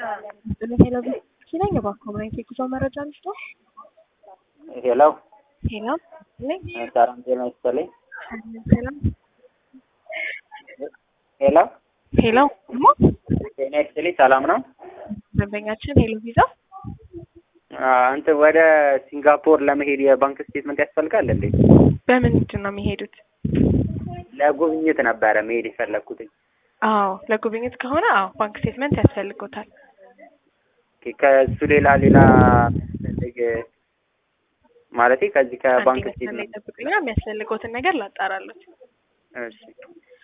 ሄሎ ነኝ። እባክዎ ምን አይነት የጉዞ መረጃ ልስጥዎ? ሄሎ ሄሎ ነኝ። ሰላም ጤና ይስጥልኝ። ሰላም ሄሎ ሄሎ እሞ ጤና ይስጥልኝ። ሰላም ነው? ደንበኛችን ሄሎ ቪዛ አንተ ወደ ሲንጋፖር ለመሄድ የባንክ ስቴትመንት ያስፈልጋል እንዴ? በምንድን ነው የሚሄዱት? ለጉብኝት ነበረ መሄድ የፈለግኩትኝ። አዎ ለጉብኝት ከሆነ አዎ ባንክ ስቴትመንት ያስፈልጎታል። ኦኬ፣ ከእሱ ሌላ ሌላ ፈልግ ማለቴ ከዚህ ከባንክ አንድ ላይ ስቴትመንት ጠብቁኛ፣ የሚያስፈልጎትን ነገር ላጣራሉት። እሺ